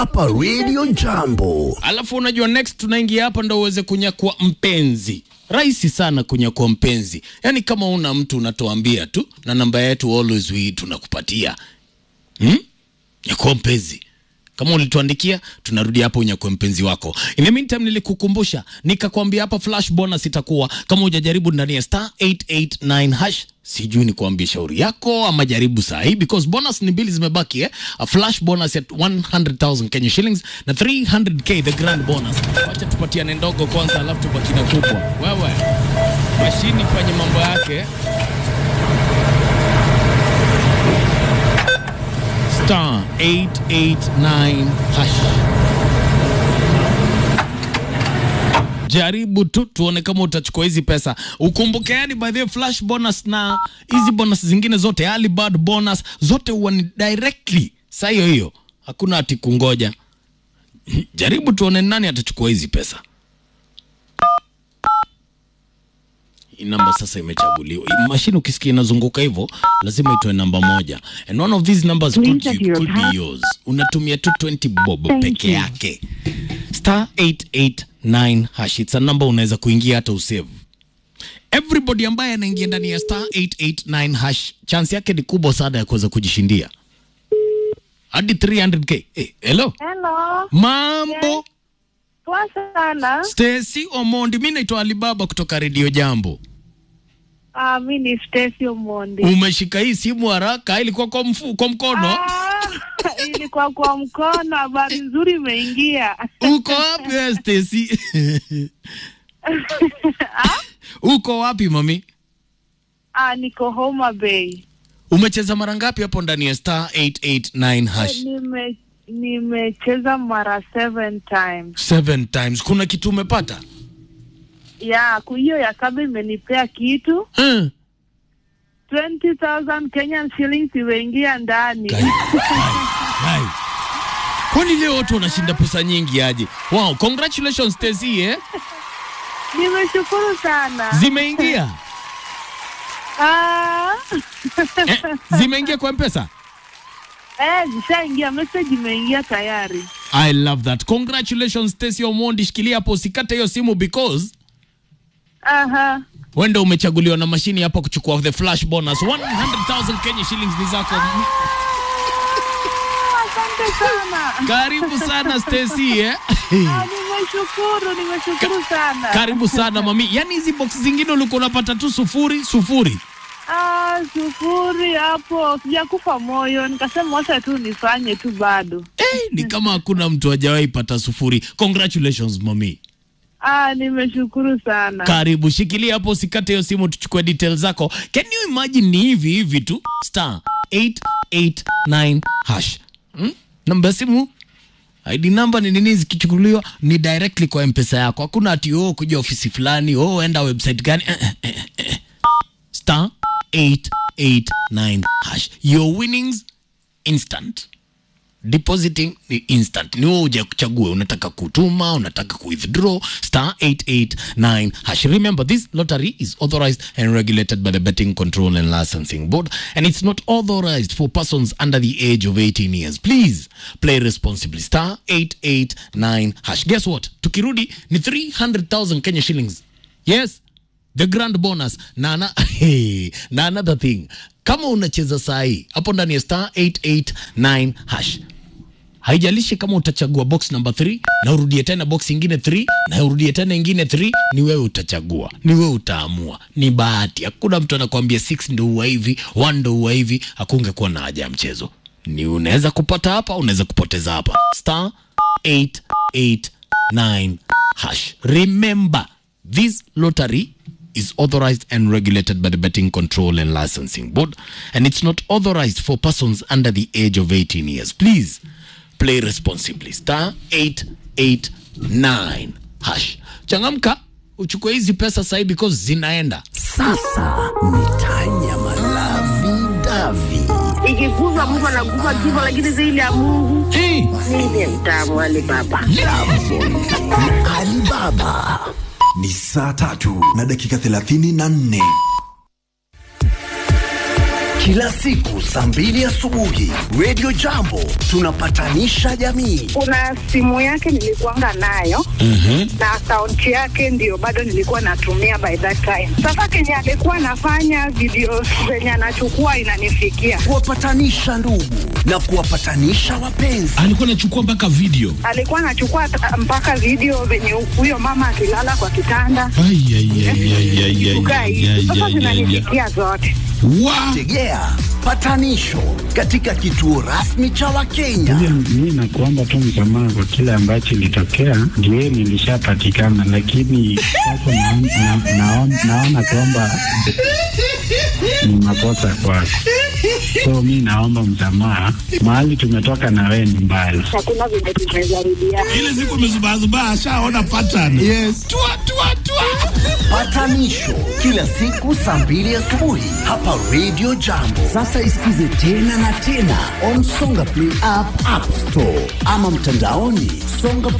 hapa Radio Jambo. Alafu unajua next tunaingia hapa ndo uweze kunyakua mpenzi. Rahisi sana kunyakua mpenzi, yaani kama una mtu unatuambia tu, na namba yetu always we tunakupatia hmm? Nyakua mpenzi kama ulituandikia tunarudi hapo unyakue mpenzi wako. In the meantime nilikukumbusha nikakwambia hapa flash bonus itakuwa kama hujajaribu ndani ya star 889 hash. Sijui ni kuambia shauri yako ama jaribu saa hii because bonus ni mbili zimebaki eh? A flash bonus at 100,000 Kenya shillings na 300k the grand bonus. Wacha tupatiane ndogo kwanza, alafu tubaki na kubwa. Wewe mashini fanye mambo yake. star 889 hash. Jaribu tu tuone kama utachukua hizi pesa. Ukumbuke yani by the way, flash bonus na hizi bonus zingine zote early bird bonus zote huwa ni directly saa hiyo hiyo, hakuna ati kungoja. Jaribu tuone nani atachukua hizi pesa. Hii namba sasa imechaguliwa. Hii Mashine ukisikia inazunguka hivyo, lazima itoe namba moja, and one of these numbers could, Please enter your could be pass- yours. Unatumia tu 20 bob Thank peke you. yake, star 889 hash. It's a number unaweza kuingia hata usave. Everybody ambaye anaingia ndani ya star 889 hash, chance yake ni kubwa sana ya kuweza kujishindia hadi 300k. Eh, hello, Hello. mambo Poa sana. Stacy Omondi, mi naitwa Alibaba kutoka Radio Jambo. Ah, mi ni Stacy Omondi. Umeshika hii simu haraka, ilikuwa kwa, mfu, kwa mkono. Ah, ilikuwa kwa mkono. Habari nzuri imeingia. Uko wapi wewe Stacy? Uko wapi mami? Ah, niko Homa Bay. Umecheza mara ngapi hapo ndani ya star 889 hash? Nime nimecheza mara seven times. Seven times. Kuna kitu umepata? Ya, ku- hiyo ya kaba imenipea kitu Hmm. 20,000 Kenyan shillings imeingia ndani. Kai. Kai. Kwani leo watu wanashinda pesa nyingi aje? Wow, congratulations Stacy eh? Nimeshukuru sana. Zimeingia. Ah. Eh, zimeingia kwa M-Pesa? Eh, zishaingia message imeingia tayari. I love that. Congratulations Stacy Omondi, shikilia hapo usikate hiyo simu because Aha. wenda umechaguliwa na mashini hapa kuchukua the flash bonus 100,000 Kenya shillings ni zako. Asante sana. Karibu sana Stacy eh? Ah, nimeshukuru, nimeshukuru sana. Karibu sana mami. Yaani hizi box zingine ulikuwa unapata tu sufuri sufuri. Ah, sufuri hapo, sijakufa moyo, nikasema wacha tu nifanye tu bado. Eh, ni kama hakuna mtu hajawahi pata sufuri. Congratulations mami. Ah, nimeshukuru sana. Karibu, shikilia hapo, usikate hiyo simu, tuchukue details zako. Can you imagine ni hivi hivi tu star 889 hash hmm? Namba ya simu ID namba ni nini, zikichukuliwa ni directly kwa mpesa yako. Hakuna ati oh, kuja ofisi fulani oh, enda website gani eh, eh, eh, eh. star 889 hash. Your winnings instant depositing ni instant ni wewe uja kuchagua unataka kutuma unataka kuwithdraw star 889 hash remember this lottery is authorized and regulated by the betting control and licensing board and it's not authorized for persons under the age of 18 years please play responsibly star 889 hash guess what tukirudi ni 300000 kenya shillings yes the grand bonus na, na, hey, na another thing kama unacheza saa hii hapo ndani ya star 889 hash haijalishi kama utachagua box number 3 na urudie tena box ingine 3 na urudie tena ingine 3 ni wewe utachagua ni wewe utaamua ni bahati hakuna mtu anakuambia 6 ndo huwa hivi 1 ndo huwa hivi hakungekuwa na haja ya mchezo ni unaweza kupata hapa unaweza kupoteza hapa star 889 hash remember this lottery is authorized and regulated by the Betting Control and Licensing Board, and it's not authorized for persons under the age of 18 years. Please play responsibly. Star 889 hash. Changamka, uchukue hizi pesa sahi because zinaenda. Sasa ni Tanya Malavi Davi. ikikuza Mungu anakufa kifo, lakini zaidi ya Mungu Hey, ndiye mtamu Ali Baba. Alibaba. Ni saa tatu na dakika thelathini na nne Kila siku saa mbili asubuhi Radio Jambo tunapatanisha jamii. Kuna simu yake nilikuanga nayo na akaunti yake ndio bado nilikuwa natumia by that time. Sasa kenye alikuwa anafanya video zenye anachukua inanifikia, Kuwapatanisha ndugu na kuwapatanisha wapenzi. alikuwa anachukua mpaka video alikuwa anachukua ta- mpaka video venye huyo mama akilala kwa kitanda Ai, ai, ai, ai, ai, ai, kukaa ai, hivi. ai, Sasa ai, ai, ai. zinanifikia zote. Wa- Tegea patanisho katika kituo rasmi cha Wakenya. Mi nakuomba tu msamaha kwa kile ambacho ilitokea, ndio nilishapatikana, lakini sasa naon- na- naon- naona kwamba ni makosa kwako, so mi naomba msamaha. Mahali tumetoka na wewe ni mbali. Hakuna venye tumejaribiana. ile siku amezubazubaa ashaona pattern yes. tua, tua, tua. Patanisho kila siku saa mbili asubuhi hapa Radio Jambo. Sasa isikize tena na tena on Songa Play app, App Store ama mtandaoni songa